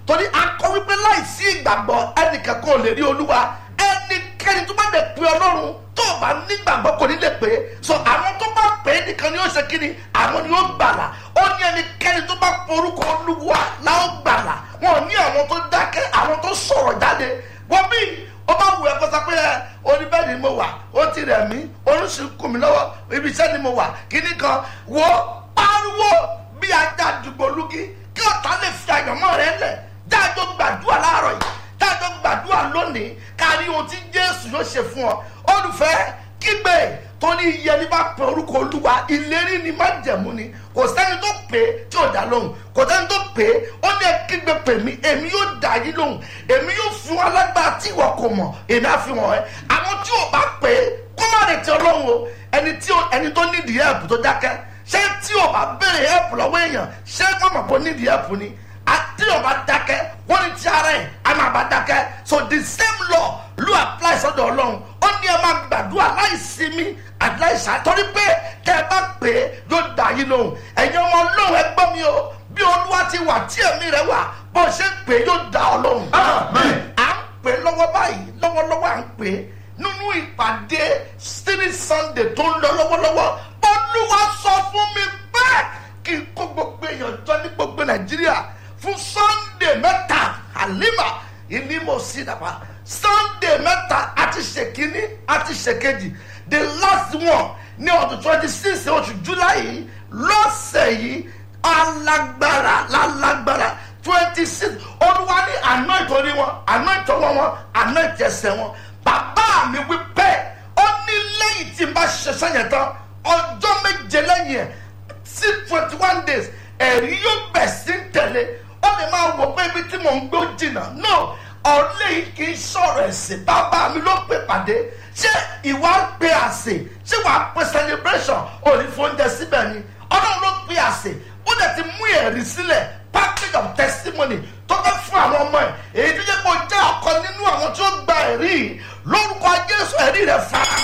torí akọ wípé láìsí ìgbàgbọ́ ẹnìkan kò lè rí olúwa ẹnikẹ́ni tó bá lè pe ọlọ́run tó o bá nígbàgbọ́ kò ní lè pè é so àwọn tó bá pè é nìkan ni ó ṣe kí ni àwọn ni ó gbàlà ó ní ẹnikẹ́ni tó bá porúkọ olúwa láwọn gbàlà wọn ò ní àwọn tó dákẹ́ àwọn tó sọ̀rọ̀ jáde wọ́n bí ó bá wù ẹ́ kó sọ pé ẹ orí bẹ́ẹ̀ ni mo wà ó ti rẹ̀ mí oríṣi kù mí lọ́wọ́ ibi iṣẹ́ ni mo wà kíní kan wo pariwo bí ajá dùgbò lúgí kí ọ̀tá lè fi àyànmọ́ rẹ lẹ̀ jáde gbàdúrà láàárọ̀ yìí jáde gbàdúrà lónìí kárí ohun tí jésù yóò ṣe fún ọ olùfẹ́ kígbe tó ní iye ní bá pe orúkọ olúwa ìlérí ni má jẹ̀mú ni kò sẹ́ni tó pè é tí ò dá lóhùn kò sẹ́ni tó pè é ó ní kígbe pè mí èmi yóò dá yín lóhùn èmi yóò fún alágbára tí ìwọ kò mọ̀ èmi á fi wọ̀n ẹ́ àwọn tí ò bá pè é kó má retí ọlọ́run o ẹni tí ẹni tó nídìí ẹ̀bù tó dákẹ́ ṣé tí ò bá béèrè ẹ̀bù lọ́wọ́ èèyàn ṣé wọ́n mọ̀ pé ó nídìí ẹ̀bù ni àti ọba dákẹ́ wọ́n ní ti ara ẹ̀ a máa bá dákẹ́ so the same law ló apply sọ́dọ̀ ọlọ́run ó ní ẹ máa gbàdúrà láìsí mi àti láìsí àtọ́rí pé tẹ́ ẹ bá pè é yóò dá yín lóhùn ẹ̀yin ọmọ ọlọ́run ẹ gbọ́ mi o bí olúwa ti wà tí ẹ̀mí rẹ wà bó ṣe ń pè é yóò dá ọ lóhùn. à ń pè é lọ́wọ́ báyìí lọ́wọ́lọ́wọ́ à ń pè é nínú ìpàdé still sunday tó ń lọ lọ́wọ́lọ́wọ́ olúwa sọ fún mi bẹ́ẹ̀ kí n kó gbogbo èèyàn jọ ní gbogbo nàìjíríà fún sunday mẹ́ta halima ìnímọ̀ sí dàbà sunday mẹ́ta àti ṣèkínní àti ṣèkejì the last one ní ọdún twenty six oṣù july yìí lọ́sẹ̀ yìí alágbára lálágbára twenty six olúwa ní àná ìtòrí wọn àná ìtọ́wọ́ wọn àná ìtẹ̀sẹ̀ wọn bàbá mi wí bẹ́ẹ̀ ó ní lẹ́yìn tí n bá ṣiṣẹ́ yẹn tán ọjọ́ méje lẹ́yìn ẹ̀ sí twenty one days ẹ̀rí yóò bẹ̀ sí tẹ̀lé ó lè máa wò pé ibi tí mò ń gbé ó jìnnà no ọ̀lẹ́ yìí kì í sọ̀rọ̀ ẹ̀sìn bàbá mi ló pè pàdé ṣé ìwà ń pe àsè ṣé wàá pe celebration òní fóúnjẹ síbẹ̀ ni ọlọ́run ló pe àsè ó dẹ̀ ti mú ẹ̀rí sílẹ̀ package of testimony tó fẹ́ fún àwọn ọmọ ẹ̀ èyí tó yẹ kó jẹ́ ọ̀kan nínú àwọn tí ó gba ẹ̀rí yìí lórúkọ jésù ẹ̀rí rẹ̀ fara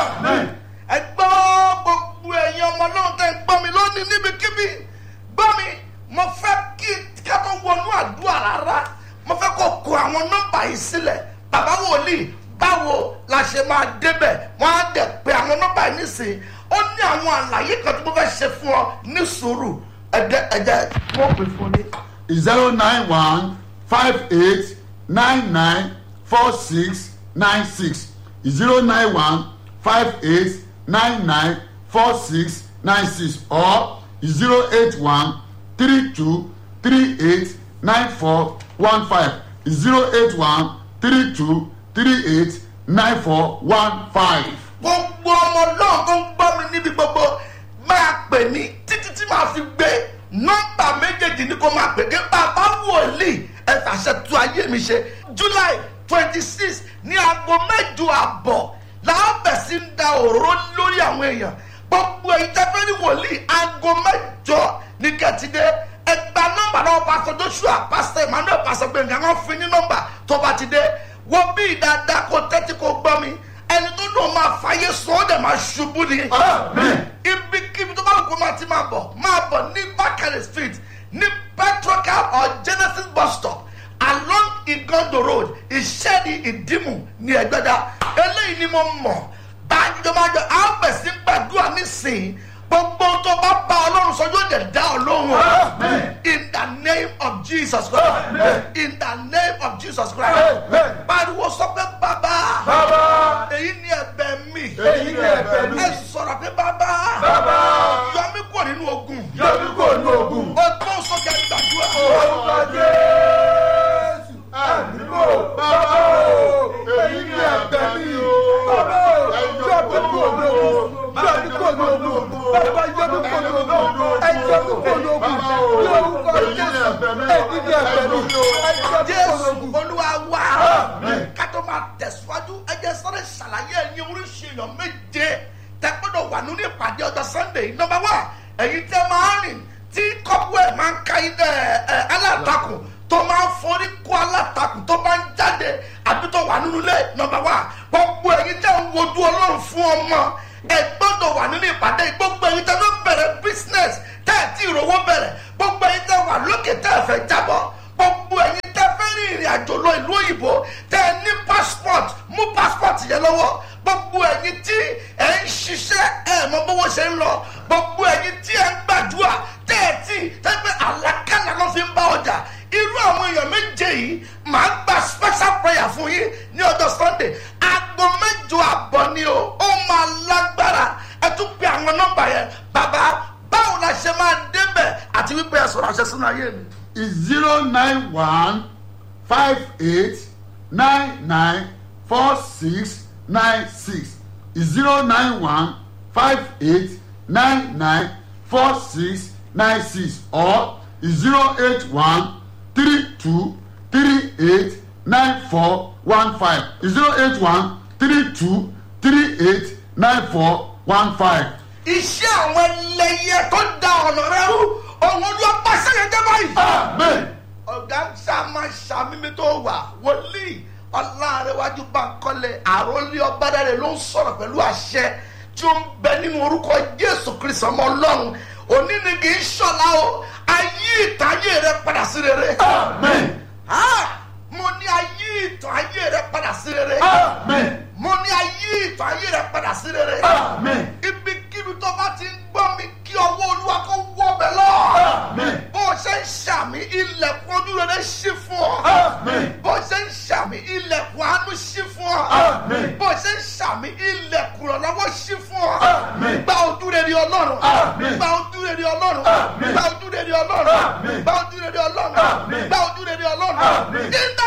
ẹ gbọ́ gbogbo ẹ̀yin ọmọ náà tẹ́ ń gbọ́ mi lónìí níbikíbi gbọ́ mi mo fẹ́ kí ká tó wọnú àdúrà rárá mo fẹ́ kó kó àwọn nọ́mbà yìí sílẹ̀ bàbá wòlíì báwo la ṣe máa débẹ̀ wọ́n á dẹ̀ pé àwọn nọ́mbà yìí nísìnyí ó ní àwọn àlàyé kan tí mo fẹ́ ṣe fún ọ ní sùúrù ẹ̀jẹ̀ ẹ̀jẹ̀ mo pè fún ni. zero nine one five eight nine nine four six nine six zero nine one five eight nine nine four six nine six or zero eight one three two three eight nine four one five zero eight one three two three eight nine four one five. gbogbo ọmọ náà tó ń gbọ́ mi níbi gbogbo máa pè mí títí tí màá fi gbé nọ́mbà méjèèjì ní kó máa pè é bàbá wòlíì ẹ fàṣẹ tu ayé mi ṣe july twenty six ní aago mẹ́jọ àbọ̀ làwọn bẹ̀ sí ń da òróró lórí àwọn èèyàn gbogbo èyí tẹ́ fẹ́ ní wòlíì aago mẹ́jọ ní kẹ́tìdé ẹgbà nọ́mbà náà pásọ joshua pásọ emmanuel pásọ gbẹngàn wọn fi ní nọ́mbà tó bá ti dé wọ́n bí dáadáa kó tẹ́tí kó gbọ́ mi ẹni tó dùn máa fàyè sọ ọ́ dẹ̀ máa ṣubú ni. ibikíbi tó bá lù kó máa ti máa bọ̀ máa bọ̀ ní bákàrẹ̀ street ní petrocal or genesis bus stop along igondo road ìṣẹ́ni ìdìmú ní ẹgbẹ́dá eléyìí ni mo mọ̀ bájọ́bájọ́ àwọn bẹ̀sí gbàdúrà nísìnyí gbogbo tó bá bá ọlọ́run sọ yóò dẹ̀ dá ọlọ́run o in the name of jesus christ in the name of jesus christ pariwo sọ pé bàbá èyí ni ẹ̀bẹ̀ mi Èyí ni ẹ̀bẹ̀ mi. ẹ sọ̀rọ̀ pé bàbá Bàbá. yọ mí kúrò nínú ogun yọbí kò ní ogun. o tó sọjà gbàdúrà orúkọ jésù àdúgbò bàbá o èyí ni ẹ̀bẹ̀ mi o. bàbá o yọbí kò ní ogun yọbí kò ní ogun bàbá yọbí kò ní ogun ẹ yọbí kò ní ogun lórúkọ jésù èyí ni ẹ̀bẹ̀ mi o ẹ yọbí kò ní jésù ogun. olúwa wá kátó máa tẹ̀síwájú ẹjẹ́ sọ́dọ̀ ṣàlàyé ẹ̀yin oríṣi èèyàn méje tẹ gbọ́dọ̀ wà nínú ìpàdé ọjọ́ sunday nọmba wá ẹ̀yin tẹ máa rìn tí kọ́pù ẹ̀ máa ń ka ẹ ẹ alátakùn tó máa ń forí kó alátakùn tó máa ń jáde àbí tó wà nínú ilé nọmba wá gbogbo ẹ̀yin tẹ ń wojú ọlọ́run fún ọmọ ẹ gbọ́dọ̀ wà nínú ìpàdé gbogbo ẹ̀yin tẹ ló bẹ̀rẹ̀ business tẹ́ ẹ̀ tí ìrówó bẹ̀rẹ̀ gbogbo ẹ̀yin tẹ wà lókè tẹ́ ẹ̀ fẹ́ jábọ́ gbogbo ẹ̀yin tẹ àjò lọ ìlú òyìnbó tẹ ẹ ní passport mú passport yẹn lọ́wọ́ gbogbo ẹ̀yin tí ẹ ń ṣiṣẹ́ ẹ mọ bówó ṣe ń lọ gbogbo ẹ̀yin tí ẹ ń gbàdúrà tẹ ẹ tí tẹgbẹ́ àlákàlà ló fi ń bá ọjà irú àwọn èèyàn méje yìí màá gba special prayer fún yín ní ọjọ́ sunday aago mẹ́jọ àbọ̀ ni o ó máa lágbára ẹ tún pe àwọn nọ́mbà yẹn bàbá báwo la ṣe máa débẹ̀ àti wípé ẹ sọ̀rọ̀ àṣẹ sínú ayé mi. is zero nine one five eight nine nine four six nine six is zero nine one five eight nine nine four six nine six or is zero eight one three two three eight nine four one five is zero eight one three two three eight nine four one five. iṣẹ́ àwọn ẹlẹ́yẹ tó da ọ̀nà rẹ rú òun ló pàṣẹ yẹn jẹ́ báyìí. amen. ọ̀gá ṣàmà ṣàmímí tó wà wòlíì ọ̀làrẹ̀wájú bankole àròlé ọ̀bádàrẹ̀ ló ń sọ̀rọ̀ pẹ̀lú àṣẹ tí ó ń bẹ nínú orúkọ jésù kristu ọmọ ọlọ́run òní ni kì í ṣọ̀la o ayé ìtayé rẹ padà sí rere. amen. Ah, mo ní ayé ìtàn ayé rẹ padà sí rere. amen. mo ní ayé ìtàn ayé rẹ padà sí rere. amen. ibikíbi tó bá ti ń gbọ́ mi kí ọwọ́ olúwa kó wọ́ bẹ̀ lọ. amen. bó o ṣe ń ṣàmì ilẹ̀kùn ojú rere ṣí fún ọ. amen. bó o ṣe ń ṣàmì ilẹ̀kùn àánú ṣí fún ọ. Àmín. bó o ṣe ń ṣàmì ilẹ̀kùn ìrànlọ́wọ́ ṣí fún ọ. Àmín. gba ojú rere ọlọ́run. Àmín. gba ojú rere ọlọ́run. Àmín. gba ojú rere ọlọ́run. Àmín. gba ojú rere ọlọ́run. Àmín. gba ojú rere ọlọ́run. Àmín. in the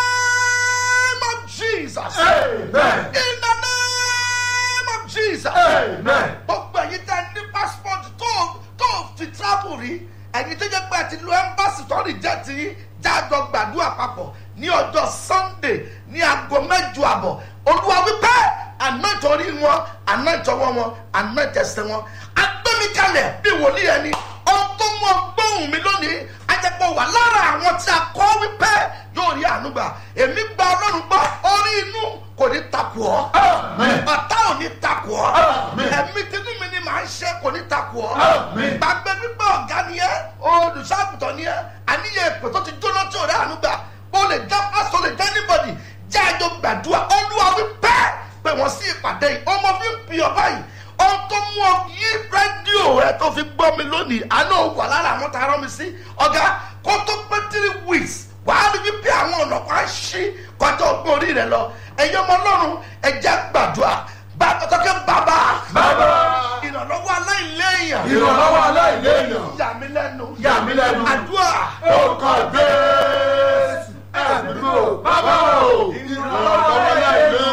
name of jesus. amen. in the name of jesus. amen. gbogbo ẹ̀yin tẹ́ ní passport tó tó fi travel rí ẹ̀yin tó jẹ́ pé ẹ ti lo embassy tó rí jẹ́ ti yín jájọ gbàdúrà papọ̀ ní ọjọ́ sunday ní aago mẹ́jọ àbọ̀ olúwa wípé àná ìtọ́rí wọn àná ìtọ́wọ́ wọn àná ìtẹ̀sẹ̀ wọn agbẹ́mikalẹ̀ bí wòlíì ẹni ohun tó mú ọgbọ́n mi lónìí ajẹ́pọ̀ wà lára àwọn tí a kọ́ wípé yóò rí àánú gbà èmi gba ọlọ́run gbọ́ orí inú kò ní takò ọ́ Àmín. ọ̀tá ò ní takò ọ́ Àmín. ẹ̀mí tinú mi ni màá ṣe kò ní takò ọ́ Àmín. gbàgbé pípẹ́ ọ̀gá ni ẹ́ olùṣàgùtàn ni ẹ́ àníyàn èpè tó ti jóná tí ò rẹ́ àánú gbà ó lè jẹ́ pásítọ̀ lè jẹ́ anybody jẹ́ àjọ gbàdúrà olúwa wí pẹ́ pé wọ́n sí ìpàdé yìí ọmọ fi ń pì ọ́ báyìí ohun tó mú ọ yí rédíò rẹ tó fi gbọ́ mi lónìí àná ò wà lára àwọn tá a rán mi sí ọ̀gá kó tó pé three weeks wàá rí wípé àwọn ọ̀nà kan á ṣí kọjá ọgbọ́n orí rẹ lọ ẹ̀yin ọmọ ọlọ́run ẹ̀jẹ̀ gbàdúrà bá tọ́kẹ́ bàbá Bàbá. ìrànlọ́wọ́ aláìléèyàn ìrànlọ́wọ́ aláìléèyàn. yà mí lẹ́nu Yà mí lẹ́nu. àdúrà orúkọ jésù ẹ̀dùnú bàbá o ìrànlọ́wọ́ aláìléèyàn.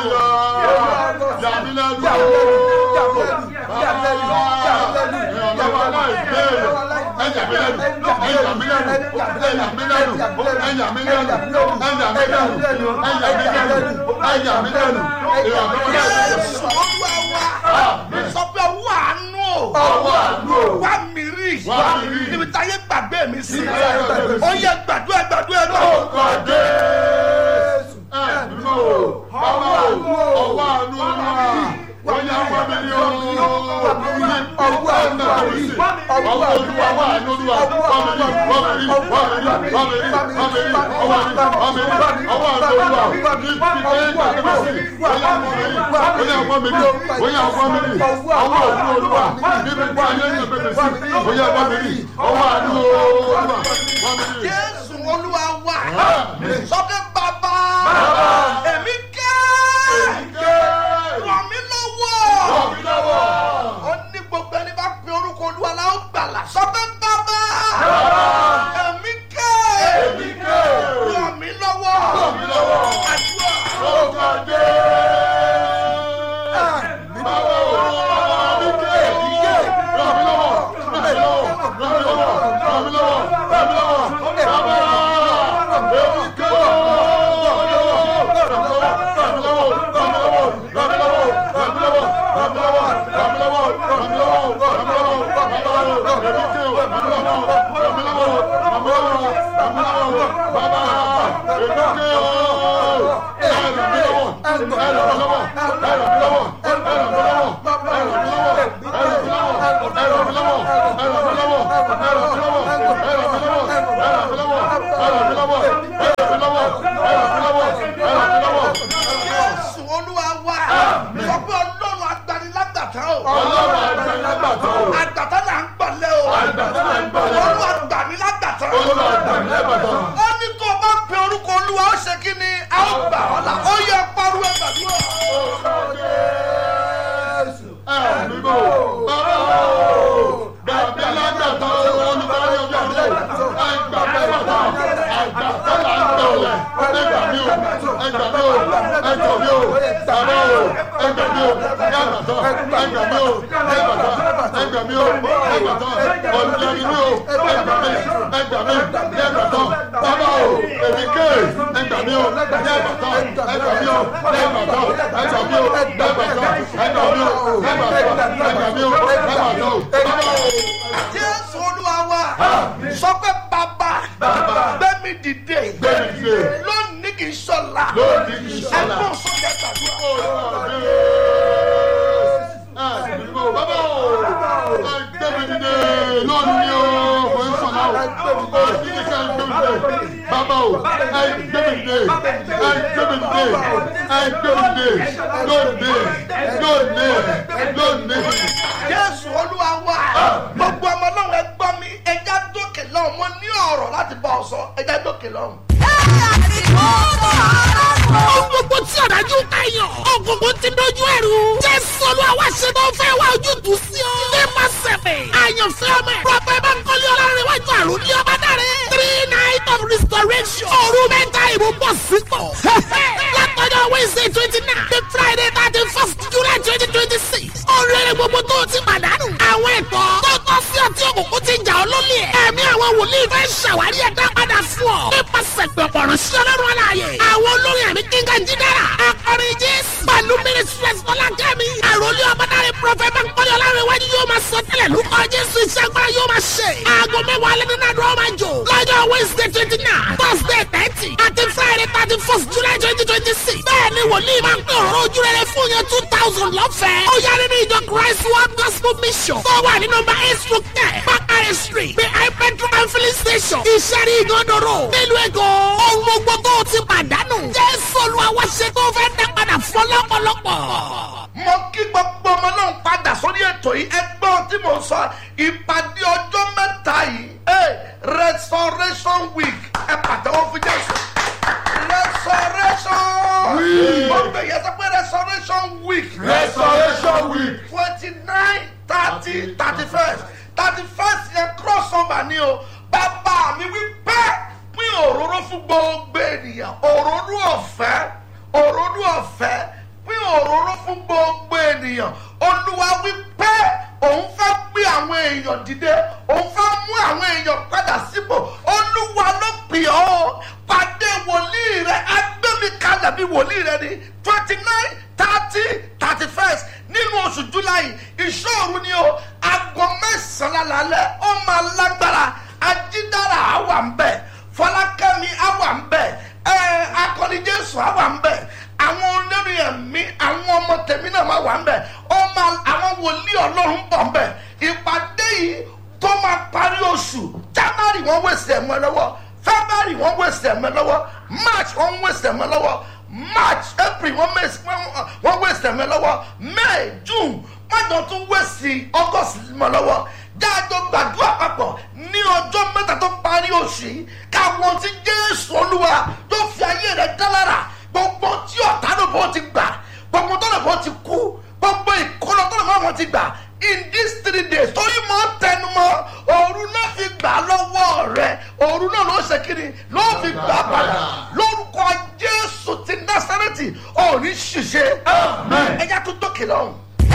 yàmí lẹ́nu o. ìrànlọ́wọ́ aláìléèyàn. ẹ̀yà mi lẹ́nu ẹ̀yà mi lẹ́nu ẹ̀yà mi lẹ́nu ẹ̀yà mi lẹ́nu ẹ̀yà mi lẹ́nu ẹ̀yà mi lẹ́nu ẹ̀yà mi lẹ́nu ìrànlọ́wọ́ aláìléèyàn. jésù olúwa wa Àmín. sọ pé owó àánú o ọwọ́ àánú o. wá mi rí Wá mi rí. níbi táyé gbàgbé mi sí Níbi táyé gbàgbé mi sí. ó yẹ gbàdúrà gbàdúrà náà. orúkọ jésù ẹ̀dùnú o. bàbá o ọwọ́ àánú wa wọ́n yá wá mi ní o. ọwọ́ àánú wa mi sí. ọwọ́ olúwa wà ní olúwa wà mí rí wà mí rí wà mí rí wà mí rí wà mí rí ọwọ́ mi wà mí rí ọwọ́ àánú olúwa ní ìpínlẹ̀ ìgbàgbé mi sí. wọ́n yá wá mi rí wọ́n yá wá mi rí wọ́n yá wá mi rí ọwọ́ àánú olúwa níbi tí ayé ìgbàgbé mi sí. wọ́n yá wá mi rí ọwọ́ àánú olúwa wà mí rí. jésù olúwa wa Àmín. sọ pé bàbá èmi kẹ́ ràn mí lọ́wọ́ ó ní gbogbo ẹni bá pe orúkọ olúwa la ó gbàlà sọ pé bàbá èmi kẹ́ ràn mí lọ́wọ́ àdúrà Baba, ẹgbà mi o ẹgbà mi o bàbá o ẹgbà mi o ní àgbàtọ́ ẹgbà mi o ní àgbàtọ́ ẹgbà mi o ní àgbàtọ́ ọ̀nìyàn mi o ẹgbà mi ẹgbà mi ní àgbàtọ́ bàbá o èmi ké ẹgbà mi o ní àgbàtọ́ ẹgbà mi o ní àgbàtọ́ ẹgbà mi o ní àgbàtọ́ ẹgbà mi o ní àgbàtọ́ ẹgbà mi o ní àgbàtọ́ bàbá o. jésù olúwa wa sọ pé bàbá gbẹmí dìde Gbẹ́mi dìde. lónìí kì í sọ̀la Lónìí kì í ṣọ̀la. ẹgbọ́n sọ́jà gbàdúrà. bàbá o gbẹmí dìde lónìí o kò ń sọ̀nà o kò sí ní ká gbẹmí dìde bàbá o ẹ gbẹmí dìde ẹ gbẹmí dìde ẹ gbẹmí dìde lónìí lónìí lónìí. jésù olúwa wa gbogbo ọmọ náà ẹ gbọ́ mi ẹja dókè lọ́hùn mo ní ọ̀rọ̀ láti bá ọ sọ ẹja dókè lọ́hùn. Ohun gbogbo tí ọ̀dájú ká yàn. Ògùnkùn ti dojú ẹ̀rù. Jésù olúwa wá ṣe tó fẹ́ wá ojútùú sí ọ. Nípa sẹ̀fẹ̀. Àyànfẹ́ ọmọ ẹ̀. Prọfẹ̀ Bankole Ọlárẹ̀wájú àrùn ní ọba dáre. Three night of restoration. Òru mẹ́ta ìbò bọ̀ sípò. Látọjọ́ Wednesday twenty nine. The Friday thirty first July twenty twenty six. Oríire gbogbo tó o ti pàdánù. Àwọn ẹ̀tọ́ tó tọ́ sí ọtí òkùnkùn ti jà ọ́ lólè. Ẹ̀mí àwọn wòlíì fẹ́ ṣàwárí ẹ̀dá padà fún ọ. Nípasẹ̀ pẹ̀pọ̀ ránṣẹ́ ọlọ́run aláàyè. Àwọn olórin àmì kíngà jídára. Akọrin Jésù. Pẹ̀lú Mínísírẹ́sì Fọlákẹ́mi. Àròlé ọmọdáre Prọfẹ̀ Bankole Ọlárẹ̀wájú yóò máa sọ tẹ́lẹ̀ lórúkọ Jésù iṣẹ́ agbára yóò máa ṣe. Aago mẹ́wàá alẹ́ nínú àdúrà máa jò. Lọ́jọ́ Wednesday twenty nine, Thursday thirty, àti Friday thirty first July twenty twenty six. Bẹ́ẹ̀ni wòlíì máa ń pè ọ̀rọ̀ ojú rere fún yẹn two thousand lọ́fẹ̀ẹ́. Ó yá nínú ìjọ Christ World Gospel Mission. Tó wà ní nọmba eight stroke ten, Bakare Street, behind petrol and filling station. Ìṣẹ́rí ìgànnàró. Nílùú Èkó, ohun gbogbo tó o ti pàdánù. Jésù Olúwa wá ṣe tó fẹ́ dá padà fún lọ́pọ̀lọpọ̀. mo kí gbogbo ọmọ náà padà sórí ètò yìí ẹgbọ́n tí mo sọ ìpàdé ọjọ́ mẹ́ta yìí eh, restoration week ẹ pàtẹ́wọ́ fún jésù restoration Week. mo gbé yẹn sọ pé restoration week restoration week. twenty nine thirty thirty first thirty first yẹn cross over ni o bàbá mi wí pẹ́ pín òróró fún gbogbo ènìyàn òróró ọ̀fẹ́ òróró ọ̀fẹ́ pín òróró fún gbogbo ènìyàn olúwa wí pẹ́ òun fẹ́ gbé àwọn èèyàn dìde òun fẹ́ mú àwọn èèyàn padà sípò olúwa ló pè ọ́ pàdé wòlíì rẹ agbẹ́mi kalẹ̀ bí wòlíì rẹ ni twenty nine thirty thirty first nínú oṣù july ìṣòro ni o aago mẹ́sàn-án lálẹ́ ó máa lágbára ajídára àwà ń bẹ̀ fọlákẹ́mi àwà ń bẹ̀ ẹ̀ akọni jésù àwà ń bẹ̀ àwọn olórí ẹ̀mí àwọn ọmọ tèmi náà máa wà ń bẹ̀ ó máa àwọn wòlíì ọlọ́run bọ̀ ń bẹ̀ ìpàdé yìí tó máa parí oṣù january wọ́n wẹ̀sì ẹ̀mọ́ lọ́wọ́ february wọ́n wẹ̀sì ẹ̀mọ́ lọ́wọ́ march wọ́n wẹ̀sì ẹ̀mọ́ lọ́wọ́ march april wọ́n wẹ̀sì wọ́n wẹ̀sì ẹ̀mọ́ lọ́wọ́ may june wọ́n tún wẹ̀sì august mọ́ lọ́wọ́ jáàjọ gbàdúrà papọ̀ ní ọjọ́ mẹ́ta tó parí oṣù yìí káwọn tí jésù olúwa tó fi ayé rẹ̀ dálára gbogbo tí ọ̀tá ló bọ́ ti gbà gbogbo tó lè bọ́ ti kú gbogbo ìkọlọ tó lè bọ́ wọn ti gbà in these three days torí mọ́ tẹnumọ́ òru náà fi gbà lọ́wọ́ rẹ̀ òru náà ló ṣe kiri ló fi gbà padà lórúkọ jésù ti násàrẹ́tì òní ṣiṣẹ́ ẹ̀yà tó dókè lọ́hùn.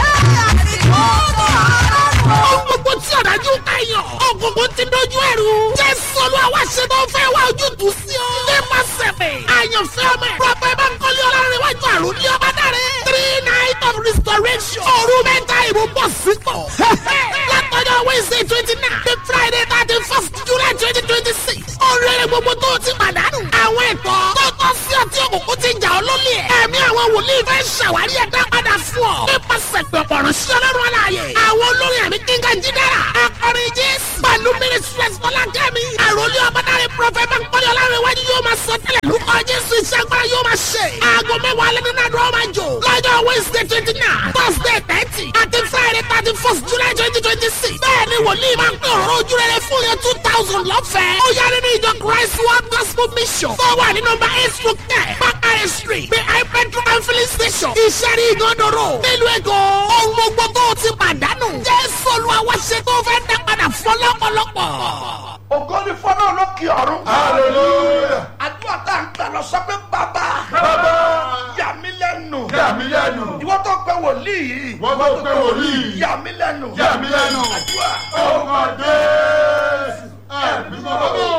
Ohun gbogbo tí ọ̀dájú ká yàn. Ògùnkùn ti dojú ẹ̀rù. Jésù Olúwa wá ṣe tó fẹ́ wá ojútùú sí ọ. Nípa sẹ̀fẹ̀. Àyànfẹ́ ọmọ ẹ̀. Prọfẹ̀ Bankole Ọlárẹ̀wájú àrùn ní ọba dáre. Three night of restoration. Òru mẹ́ta ìbò bọ̀ sípò. Látọjọ́ Wednesday twenty nine. The Friday thirty first July twenty twenty six. Oríire gbogbo tó o ti pàdánù. Àwọn ẹ̀tọ́ tó tọ́ sí ọtí òkùnkùn ti jà ọ́ lólè. Ẹ̀mí àwọn wòlíì fẹ́ ṣàwárí ẹ̀dá padà fún ọ. Nípasẹ̀ pẹ̀pọ̀ ránṣẹ́ ọlọ́run aláàyè. Àwọn olórin àmì kíngà jídára. Akọrin Jésù. Pẹ̀lú Mínísírẹ́sì Fọlákẹ́mi. Àròlé ọmọdáre Prọfẹ̀ Bankole Ọlárẹ̀wájú yóò máa sọ tẹ́lẹ̀ lórúkọ Jésù iṣẹ́ agbára yóò máa ṣe. Aago mẹ́wàá alẹ́ nínú àdúrà máa jò. Lọ́jọ́ Wednesday twenty nine, Thursday thirty, àti Friday thirty first July twenty twenty six. Bẹ́ẹ̀ni wòlíì máa ń pè ọ̀rọ̀ ojú rere fún yẹn two thousand lọ́fẹ̀ẹ́. Ó yá nínú ìjọ Christ World Gospel Mission. Tó wà ní nọmba eight stroke ten, Bakare Street, behind petrol and filling station. Ìṣẹ́rí ìgànnàró. Nílùú Èkó, ohun gbogbo tó o ti pàdánù. Jésù Olúwa wá ṣe tó fẹ́ dá padà fún lọ́pọ̀lọpọ̀. ògo ni fọlọ́ lókè ọ̀run. hallelujah. àdúrà tá à ń gbà lọ sọ pé bàbá bàbá wòlíì yìí wọ́n tó pé wòlíì yà mí lẹ́nu yà mí lẹ́nu àdúrà ọkọ̀ jésù ẹ̀mí mọ́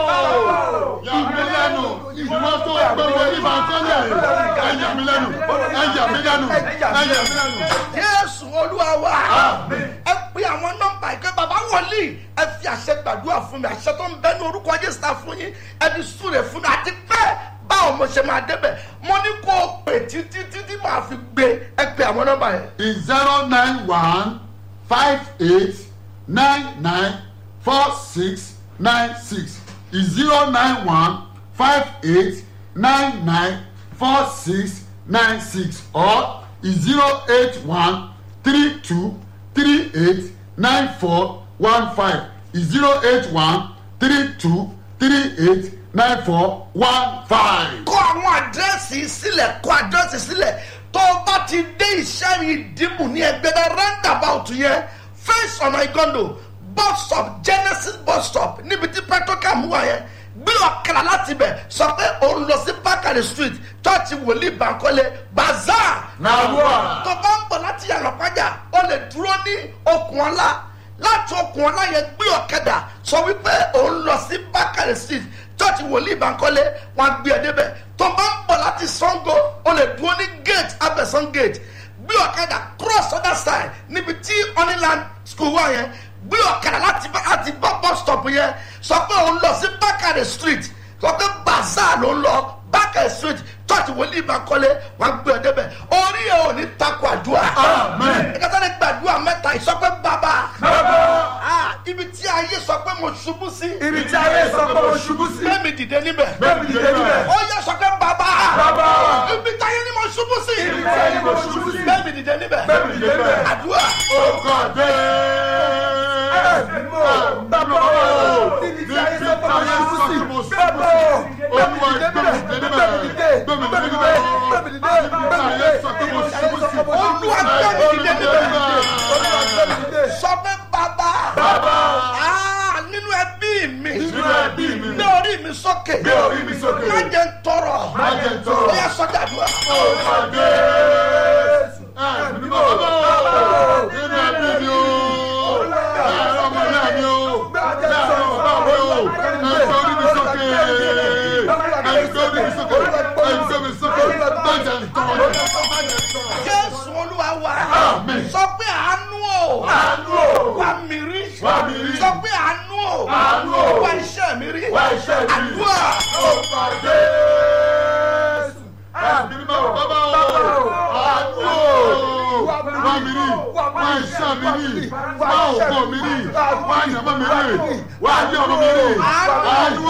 bọ́bọ́ yà mí lẹ́nu wọ́n tó pé wòlíì máa tọ́lẹ̀ ẹ̀ yà mí lẹ́nu ẹ̀ yà mí lẹ́nu ẹ̀ yà mí lẹ́nu. jésù olúwa wa ẹ pe àwọn nọmba ìpè bàbá wòlíì ẹ fi àṣẹ gbàdúrà fún mi àṣẹ tó ń bẹ ní orúkọ jésù ta fún yín ẹ fi súre fún mi àti pé báwo mo ṣe máa débẹ̀ mo ní kó o pè títí títí máa fi gbé ẹ pe àwọn nọmba yẹn. is zero nine one five eight nine nine four six nine six is zero nine one five eight nine nine four six nine six or is zero eight one three two three eight nine four one five is zero eight one three two three eight nine four one five. kọ àwọn àdírẹ́sì sílẹ̀ kọ àdírẹ́sì sílẹ̀ tó o bá ti dé iṣẹ́ ìdìbò ní ẹgbẹ́dá roundabout yẹn face ọ̀nà ìgọ́ndò bus stop genesis bus stop níbi tí petrocam wà yẹn gbé ọ̀kadà láti bẹ̀ sọ pé òun lọ sí bákàrẹ̀ street church wòlíì bankole bazaar Nàwọ̀. tó bá ń bọ̀ láti yàrá pàjá o lè dúró ní okùn ọlá láti okùn ọlá yẹn gbé ọ̀kadà sọ wípé òun lọ sí bákàrẹ̀ street church wòlíì bankole wọn gbé ẹ débẹ̀ tó bá ń bọ̀ láti sango o lè dúró ní gate abẹ́sán gate gbé ọ̀kadà cross other side níbi tí honeyland school wà yẹn gbé ọ̀kadà láti bá láti bá bus stop yẹn sọ pé òun lọ sí bákàrẹ̀ street sọ pé bazaar ló ń lọ bákàrẹ̀ street church wòlíì bankole wọn gbé ẹ débẹ̀ orí ẹ ò ní takò àdúrà Amen. ìkàtà ní gbàdúrà mẹ́ta ìsọpẹ́ bàbá Ah, ibi tí ayé sọ pé mo ṣubú sí ibi tí ayé sọ pé mo ṣubú sí. bẹ́ẹ̀ mi dìde níbẹ̀ bẹ́ẹ̀ni dìde níbẹ̀. ó yẹ sọ pé bàbá Bàbá. ibi tí ayé ni mo ṣubú sí ibi tí ayé mo ṣubú sí. bẹ́ẹ̀ mi dìde níbẹ̀ bẹ́ẹ̀ni dìde níbẹ̀. àdúrà ọkọ̀ jésù. ẹ̀mí mọ́ bàbá o ibi tí ayé sọ pé mo ṣubú sí. bàbá o Olúwa bẹ́ẹ̀ni dìde gbẹ̀mí níbẹ̀. dìde bẹ́ẹ̀ni níbẹ̀. dìde Gbẹ̀mí bẹ́ẹ̀ni dìde dìde níbẹ̀. bẹ́ẹ̀ni dìde bẹ́ẹ̀ni dìde. Olúwa gbẹ̀mí dìde níbẹ̀. Olúwa gbẹ̀mí dìde. sọ pé bàbá Bàbá. Ah, nínú ẹbí mi Nínú ẹbí mi. gbé orí mi sókè Gbé orí mi sókè. má jẹ́ ń tọrọ Má jẹ́ n tọrọ. ó yẹ sọ́jà àdúrà ọkọ̀ jésù. ẹ̀mí mọ́ bọ́bọ́ nínú ẹbí mi o. láàárọ̀ ọmọ ìyá mi o. láàárọ̀ bàbá mi o. ẹ̀sọ́ orí mi sókè. ẹ̀sọ́ orí mi sókè. ẹ̀sọ́ mi sókè. má jẹ́ n tọrọ. jésù olúwa wa Àmín. sọ pé àánú o Àánú o. wà mí rí Wá mi rí. sọ pé àánú o Àánú o. wà iṣẹ́ mi rí Wá iṣẹ́ mi rí. àdúrà ọkọ̀ jésù. ẹ̀mí mọ́ bọ́bọ́ àánú o. wá mi rí. wá iṣẹ́ mi rí. wá òkò mi rí. wá ìyàmọ́ mi rí. wá ilé ọmọ mi rí. àánú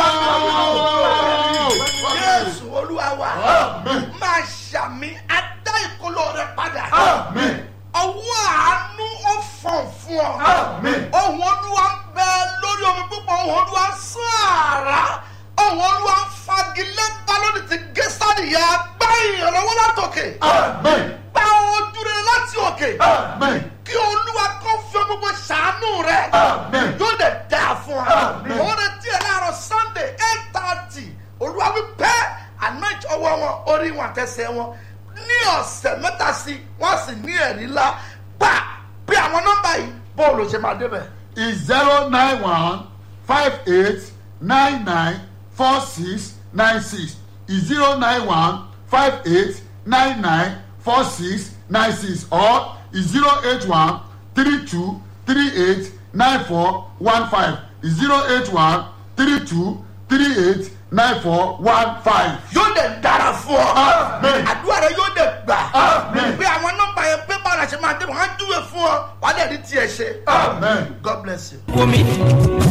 o. jésù olúwa wa Àmín. máa ṣàmì adá ìkolo rẹ padà Àmín. ọwọ́ àánú ó fọ̀n fún ọ Àmín. ohun olúwa ń bẹ lórí omi púpọ̀ ohun olúwa ń sán àrá ohun olúwa ń fagilé balóni ti gé sádìyà gbá ìrànlọ́wọ́ látòkè Àmín. gba ojú rere láti òkè Àmín. kí olúwa kó fi gbogbo ṣàánú rẹ Àmín. yóò dẹ̀ dáa fún ọ Àmín. òun rẹ tiẹ̀ láàárọ̀ sunday eight thirty olúwa wí pẹ́ anoint ọwọ́ wọn orí wọn àtẹsẹ̀ wọn ní ọ̀sẹ̀ mẹ́ta sí wọ́n sì ní ẹ̀rí ńlá gbà bí àwọn nọ́mbà yìí bọ́ọ̀lù ṣe máa débẹ̀. is zero nine one five eight nine nine four six nine six is zero nine one five eight nine nine four six nine six or is zero eight one three two three eight nine four one five is zero eight one three two three eight nine four one five. yóò dẹ̀ dára fún ọ. Amen. àdúrà rẹ yóò dẹ̀ gbà. Amen. bí àwọn nọ́mbà yẹn pé báwo la ṣe máa débẹ̀ wọ́n á júwe fún ọ wàá dẹ̀ rí tiẹ̀ ṣe. Amen. God bless you. wò mí